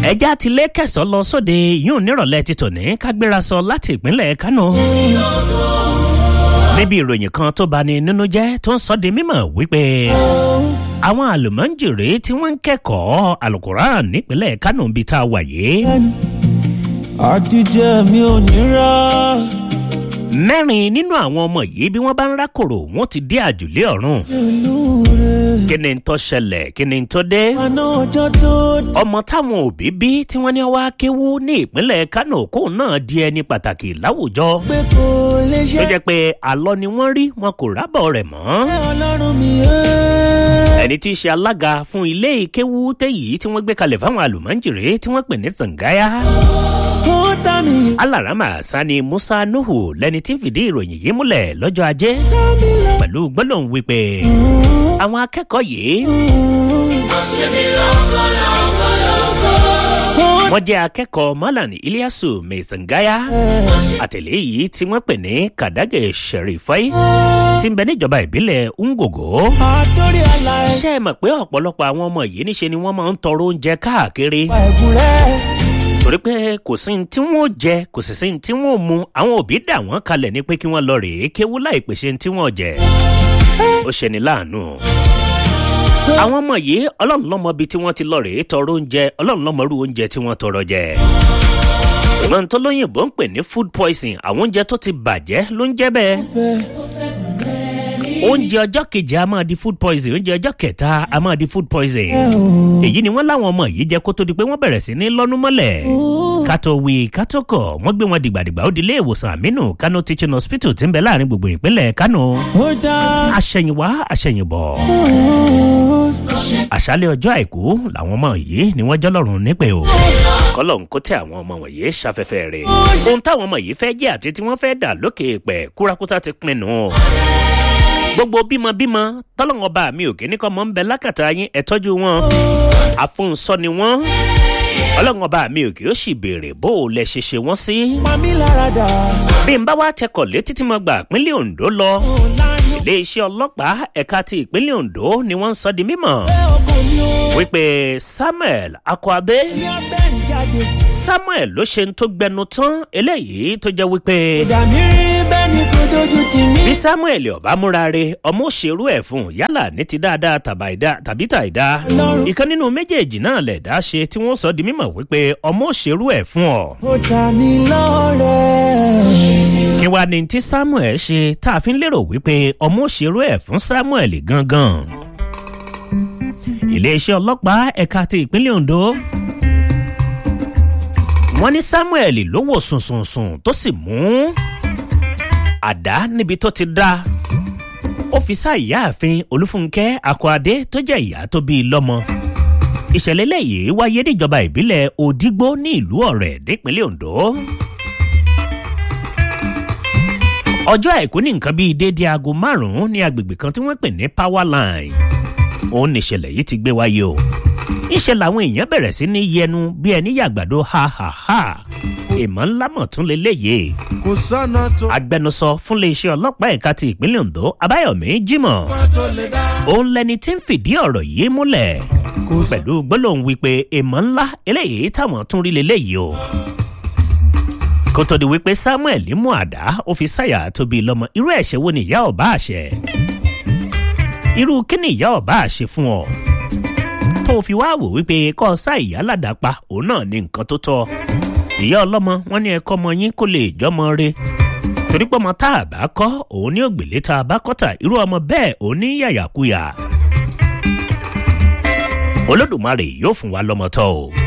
ẹja ti lé kẹsàn lọ sóde yóò nírọ̀lẹ́ ti tòní kágbéra sọ láti ìpínlẹ̀ kánò. níbi ìròyìn kan tó bani nínú jẹ́ tó ń sọ di mímọ̀ wípé àwọn àlùmọ́ǹjèrè tí wọ́n ń kẹ́kọ̀ọ́ alukoran nípínlẹ̀ kánò bíi tá a wà yìí. àtijọ́ mi ò ní rà. mẹ́rin nínú àwọn ọmọ yìí bí wọ́n bá ń rákòrò wọ́n ti dé àjùlé ọ̀run. ìlú rẹ̀. kí ni tó ṣẹlẹ̀ kí ni tó dé. àná ọjọ́ tó dé. ọmọ táwọn òbí bí tí wọ́n ní wá kéwú ní ìpínlẹ̀ kánò kóun náà di ẹni pàtàkì láwùjọ. pé kò lè ṣe. tó jẹ́ pé àlọ́ ni wọ́n rí wọn kò rábọ̀ rẹ̀ mọ́. ẹ ọlọ́run mi ẹ́. ẹni tí í ṣe alága fún ilé ìkéwú téyìí tí wọ́n gbé kalẹ̀ fáwọn àlùmọ́ǹjèrè tí wọ́n pè ní sàngáyà. kó tá mi. alárama sani musa nuhu lẹni tí ń fìdí ìròyìn yìí múlẹ̀ lọ́jọ́ ajé tá mi lọ. pẹ̀lú gbólóhùn wípé àwọn akẹ́kọ̀ọ́ yìí wọ́n jẹ́ akẹ́kọ̀ọ́ malan iliasu mesangaya àtẹ̀lé yìí tí wọ́n pè ní kàdágẹ̀ sẹ̀rífẹ́ tí ń bẹ níjọba ìbílẹ̀ ngogo. àtòrí àlà ẹ̀. ṣé ẹ mọ̀ pé ọ̀pọ̀lọpọ̀ àwọn ọmọ yìí níṣe ni wọ́n máa ń tọrọ oúnjẹ káàkiri pa ẹ̀gún rẹ̀. torí pé kò sí ní tí wọ́n jẹ kò sì sí ní tí wọ́n mu àwọn òbí dà wọ́n kalẹ̀ ní pé kí wọ́n lọ rèé kéwú láì pèsè ní tí wọ́n jẹ ó ṣe ní láàánú àwọn ọmọ yìí ọlọ́run lọ́mọ bíi tí wọ́n ti lọ rèé tọrọ oúnjẹ ọlọ́run lọ́mọ irú oúnjẹ tí wọ́n tọrọ jẹ ṣùgbọ́n tó lóyìnbó ń pè ní food poison àwọn oúnjẹ tó ti bàjẹ́ ló ń jẹ́ bẹ́ẹ̀ oúnjẹ ọjọ́ kejì a máa di food poison oúnjẹ ọjọ́ kẹta a máa di food poison èyí ni wọ́n láwọn ọmọ yìí jẹ́ kó tó di pé wọ́n bẹ̀rẹ̀ sí ní lọ́nu mọ́lẹ̀ kátó wí kátó kọ̀ wọ́n gbé wọn dìgbàdìgbà ó di ilé ìwòsàn àmínú kano teaching hospital tí ń bẹ láàrin gbogbo ìpínlẹ̀ kano ó dá. àṣẹyìnwá àṣẹyìnbọ̀ àṣálẹ̀ ọjọ́ àìkú làwọn ọmọ yìí ni wọ́n jọlọ́run nípè o kọ́lọ̀ ń kó tẹ àwọn ọmọ wọ̀nyí ṣafẹ́fẹ́ rẹ̀ ohun táwọn ọmọ yìí fẹ́ jẹ́ àti tí wọ́n fẹ́ dà lókè pẹ̀ kúrakúta ti pinnu o gbogbo bímọbímọ tọ́lọ́wọ́n bá mi ò kí ní kọ́ mọ́ ń bẹ lákàtà yín ẹ̀ tọ́jú wọn àfúnsọ ni wọ́n ọlọ́wọ́n bá mi ò kí ó sì béèrè bó o lẹ ṣe ṣe wọ́n sí. pa mí lára dà. bí n bá wá tẹkọ̀ létí tí mo gbà pínlẹ̀ ondo lọ ó lánàá. iléeṣẹ́ ọlọ́pàá ẹ̀ka ti ìpínlẹ̀ ondo ni wọ́n ń sọ di mímọ̀ ẹ ọkọ mi ó. wípé samuel akwabe ní ọbẹ̀ ń jáde. samuel ló ṣe ń tó gbẹnu tán eléyìí tó jẹ́ wípé ìdá mi rí bẹ́ẹ̀ ni kò dojú tì mí. bí samuel ọba múra re ọmọ òṣèrú ẹ̀ fún un yálà ní ti dáadáa tàbáìdá- tàbí tàìdá Ọlọ́run. ìkan nínú méjèèjì náà lẹ̀dá ṣe tí wọ́n sọ di mímọ̀ wípé ọmọ òṣèrú ẹ̀ fún ọ. ó ta mi lọ́rẹ̀. kí wàá ní tí samuel ṣe tá a fi ń lérò wípé ọmọ òṣèrú ẹ̀ fún samuel gangan. iléeṣẹ́ ọlọ́pàá ẹ̀ka ti ìpínlẹ̀ ondo wọ́n ní samuel ló wò sùnsùnsùn tó sì mú àdá níbi tó ti dá ó fi sá ìyáàfin olúfúnkẹ́ akọ́adé tó jẹ́ ìyá tó bí i lọ́mọ ìṣẹ̀lẹ̀ lẹ́yìn wáyé níjọba ìbílẹ̀ òdígbó ní ìlú ọ̀rẹ́ nípínlẹ̀ ondo ọjọ́ àìkú ní nǹkan bíi déédé aago márùn-ún ní agbègbè kan tí wọ́n pè ní power line òun nìṣẹ̀lẹ̀ yìí ti gbé wáyé o ìṣẹ̀ làwọn èèyàn bẹ̀rẹ̀ sí ní yẹnu bí ẹni yàgbàdo ha ha ha èèmọ̀ ńlá mọ̀ tún lélẹ́yìí kò sọ́nà tó agbẹnusọ fún iléeṣẹ́ ọlọ́pàá ẹ̀ka ti ìpínlẹ̀ ondo abáyọ̀mí jimoh tó lè dá. òun lẹni tí ń fìdí ọ̀rọ̀ yìí múlẹ̀ pẹ̀lú gbólóhùn wípé èèmọ̀ ńlá eléyìí táwọn tún rí lélẹ́yìí o kó tó di wípé samuel mú àdá ó fi sáyà tóbi lọmọ irú ẹ̀ṣẹ̀ wo ni ìyá ọba àṣẹ irú kí ni ìyá ọba àṣẹ fún ọ tó fi wá wò wípé kọ́ sá ìyá ládàpá òun náà ní nǹkan tó tọ́ ìyá ọlọ́mọ wọn ní ẹ̀kọ́ ọmọ yín kó lè jọmọ re torí pé ọmọ tá a bá kọ́ òun ní ògbélé tá a bá kọ́tà irú ọmọ bẹ́ẹ̀ òun ní yàyàkuyà olódùmarè yóò fún wa lọ́mọ tọ́ o.